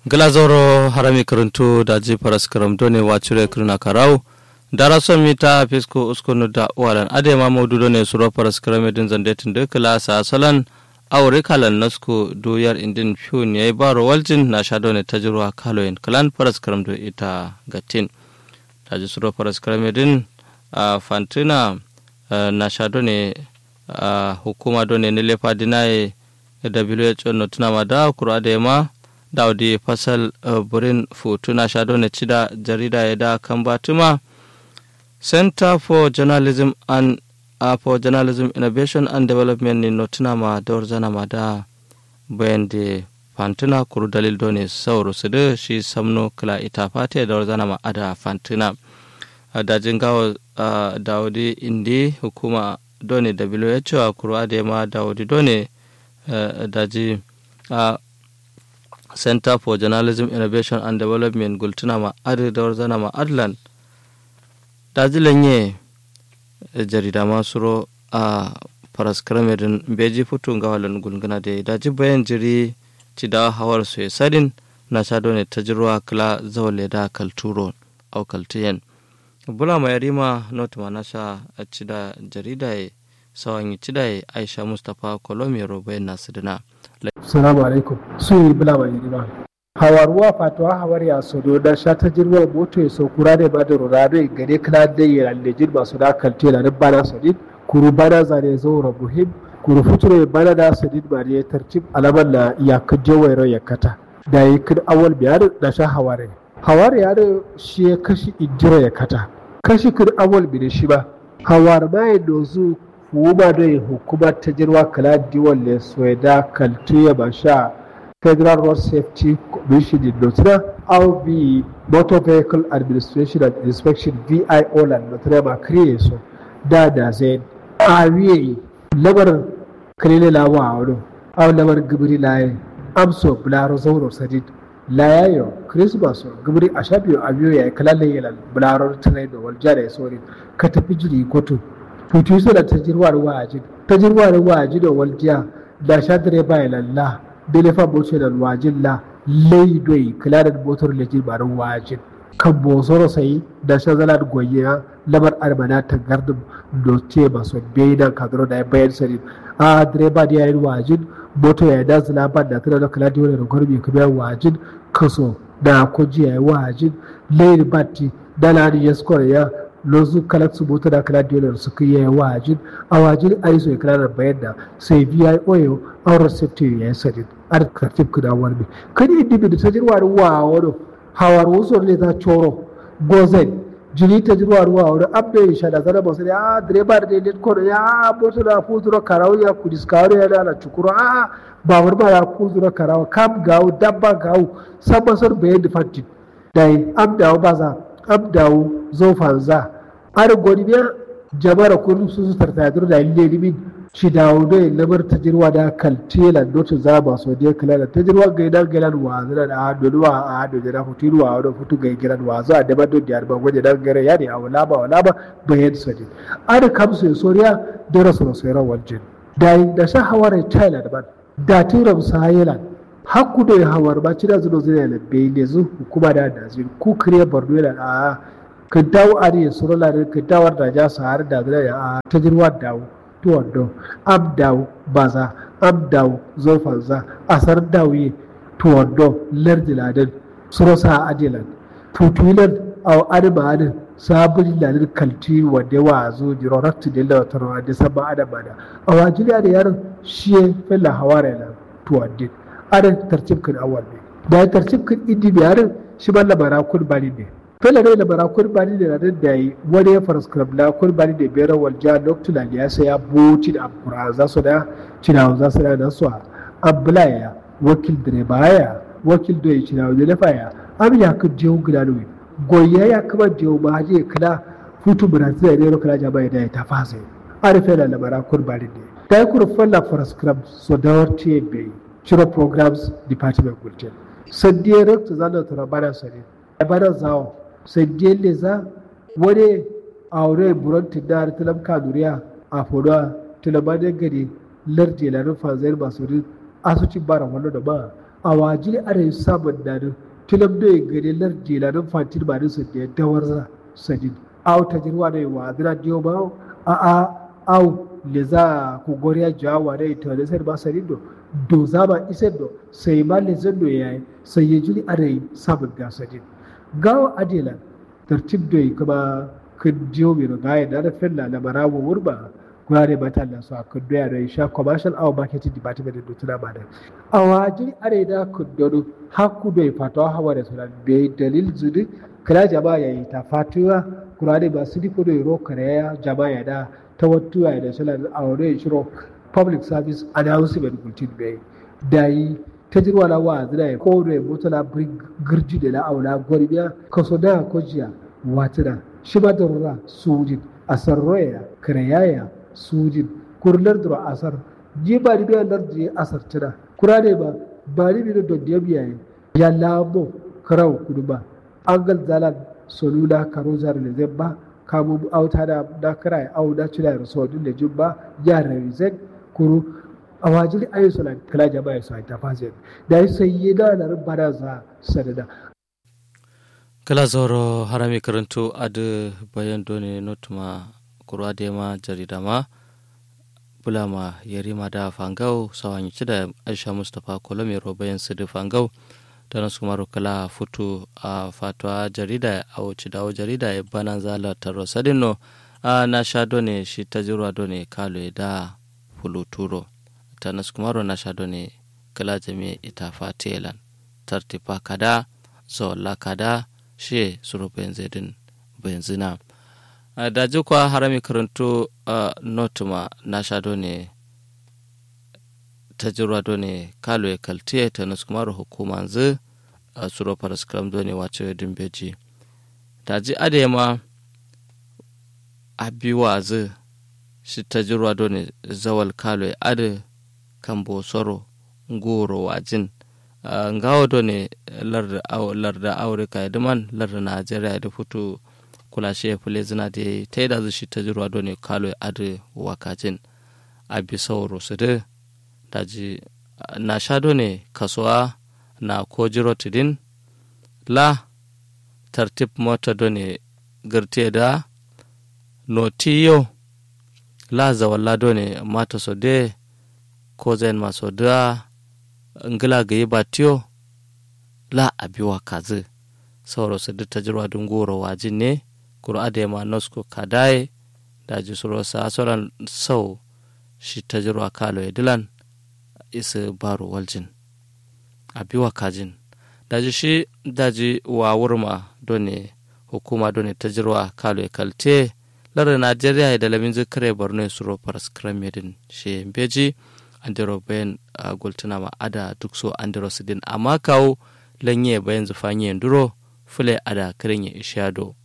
glazoro harami karantu da ji faras karam done wacire kirna karau dara son mita fisko uskonu da walan adema maudu done suro faras karam din zandetin da klasa salan aure kalan nasku doyar indin fiyon yayi baro waljin na sha done tajruwa kaloyin kalan faras karam do ita gatin da ji suro faras karam din fantina na sha done hukuma done ne lefa dinaye WHO no tunama da kura da ma daudi fasal burin futuna shado na cida jarida ya da kan batuma center for journalism and uh, for journalism innovation and development ni no tunama da zana ma da bayan da fantuna kuru dalil done sauro su da shi samno kala ita fata da zana ma ada fantuna dajin gawa daudi indi hukuma done WHO a kuru da ma daudi done daji a center for journalism innovation and development gultuna ma adi da zana ma adlan daji lanye jarida masuro a faras karamerin beji fito ga walan gulguna da daji bayan jiri ci da hawar su sadin na sha ne ta jirwa kala zawale da kalturo au kaltiyan bula mai rima not ma na sha a ci da jarida ya sawan yi ci da aisha mustapha kolomiyar bayan nasu dina Salamu alaikum. Su yi bila mai rima. Hawaruwa fatuwa hawar ya sodo da sha ta jirwar moto ya so kura da bada rurado ya gane kana da ya lallejin masu da kalte na nan bana sadid kuru bana zane zaura muhim kuru futuro ya bana da sadid ba ne tartib alaman na iyakar jawairo ya kata da ya kin awal biyar da sha haware. Hawar ya da shi ya kashi injira ya kata. Kashi kin awal bi da shi ba. Hawar ma ya dozu hukuma da hukumar ta jirwa kala diwan le soyada kaltuya ba sha federal road safety commission in notina au bi motor vehicle administration and inspection vio land notina ba kriye so da da zai a wiye labar kalile lawa a wani au labar gibiri laye amso bularo zauro sadid layayo christmas gibiri a shafiyo a biyo ya yi kalalle yalan bularo tunai da waljada ya sori ka tafi jiri kotu tutu su da tajirwar waji tajirwar waji da waljiya da sha direba ya lalla delefa boce da wajin la laidoi kula da motar lejin barin wajin kan bosoro sai da sha zala da goyiya lamar armana ta gardin doce masu bayan kaduro da ya bayan sari a direba da yayin wajin motar ya da zula ban da tana da kula da wani rukar mai kuma wajin kaso da kuji ya yi wajin lairi batti da lani ya skor ya lozu kala su bota da kala dole su kiyaye wajin a wajin ai so kala da bayan da sai biya oyo an receptive ya sadi ar kartib kuda warbi kadi iddi bi ta jirwa wa wado hawar wuso ne ta choro gozen jini ta jirwa wa wado abbe sha da zara basu ya direba da dai ko ya bota da futuro karawo ya ku diskaro ya da chukuro a babur ba ya kuzuro karawo kam gawo dabba gawo sabasar bayan da fatti dai abdawo baza abdawo zofanza har godiya jama'ar kullum su su tartadur da ille limin shi dawo da lamar tajirwa da kaltela dotu za ba so da kala da tajirwa ga idan galan wa zira da hado da a hado da futu wa da futu ga gidan wa za da ba da yar ba waje dan gare ya ne a wala ba wala ba bayan sadi ada kamsu soriya da rasul sayran waljin da da sha hawara thailand ba da tiram sahilan hakku da hawar ba ci da zuwa zai da bai ne zu hukuma da da zai ku kire borno da a ka dawo a ne suru la ka dawo da ja sa har da zai a ta jirwa dawo to wando ab dawo baza ab dawo zofanza asar dawo ye to wando lardi ladan suru sa adilan tutulan aw adama adin sabon ladin kalti wanda wa zo jiro rattu da lawatarwa da sabon adama da a wajiriya da yaron shi ya fella hawara na to wadin arin tartib kan awal ne da tartib kan idi biyarin shi ban labara kun bani ne fela ne labara kun bani ne da da yi wani ya faras krabla kun bani da biyar wal ja loktula ya sai ya boci da abura za su da cinawa za su da da su abulaya wakil direba ya wakil doye cinawa da lafa ya am ya kan jewu gudanowi goya ya kama jewu ma je kala futu brazil ne ro kala jama'a da ya ta fasa ari fela labara kun bani ne da ya kuru falla faras krab so da wartiye bai ciro programs department gulten saddiye rekta zana tura bana sare bana zawo saddiye le za wani aure buron tidar tilam kaduriya a fodo tilamane gari lardi la nufa zai masu asuci bara wallo da ba a wajili are sabon dadu tilam da gare lar jelanin fantin ba su da dawar za sajin au ta jirwa da wa zira diyo ba a a au le za ku goriya jawa da ita da sai ba sajin do do zama isar do sai ma le zan do yayi sai ya jili are sabon ga sajin gawa adela tartib do kuma kun jiyo mai rugaya da rafin na marawo wurba gurare ba ta lasu a kudu ya rai sha commercial our marketing department da tuna ba da a wajen are da kudu haku bai fatawa hawa da suna bai dalil zudu kira jama'a ya yi ta fatuwa gurare ba su diko da yaro kare jama'a ya da ta wattuwa ya da suna a wani shiro public service announcement gultin bai da yi ta jirwa na wa zina ya kowane ya mutu na girji da la'auna gwarbiya kaso da kojiya watina shi ba da rura sujin asar roya kirayaya sujin kurlar da asar ji ba ni biyan lardi asar tuna kura ne ba ba ni biyan da diya biya ya lamo karau kudu ba an gal zalan solula karo zar da zai ba kamu auta da da kira au da cina da sodin da jin ba ya rizek kuru a wajiri ayi suna kala jama'a su ta fasa da yi sai yi da na rubara za sadada kala zoro harami karanto adu bayan done notuma kurwa da ma jarida ma bulama yarima da fangau sawanyi ci da aisha mustapha kolomero bayan su da fangau da nasu kumaru kala futu a fatwa jarida a wuce dawo jarida ya banan zala taro sadino a na sha done shi ta jirwa done kalo da fuluturo ta nasu kumaru na sha done kala jami ita fatelan tartifa kada zola kada shi suru benzedin benzina da jikwa harami karanto notuma na sha done ta jirwa done kalo ya kaltiye ta nasu kumaru hukuma zu a suro paraskram done wace dimbeji da ji adema a biwa zu shi ta jirwa done zawal kalo ya ade kan bosoro ngoro wajin ngawo done larda aurika ya duman larda najeriya da fito kula shi ya fule zina da ta yi da shi ta jirwa done kalo ya ade wakajin a bisauro su da daji na sha done kasuwa na ko jiro tidin la tartib mota done girte da notiyo la zawalla done mata so de ko zain maso da ngila ga yi batiyo la abiwa kazi sauro su duk tajirwa dun goro wajin ne kuro adema nosko kadaye da ji suro sa sauran sau shi tajirwa kalo ya dilan isa baro waljin abiwa kajin daji shi daji wa wurma done hukuma done tajirwa kalo ya kalte lara najeriya da lamin zikare borno suro paras kramedin shi beji andiro bayan uh, gultuna ma ada duk so andiro sidin amma kawo lanye bayan zufanye duro fule ada kirin ya ishado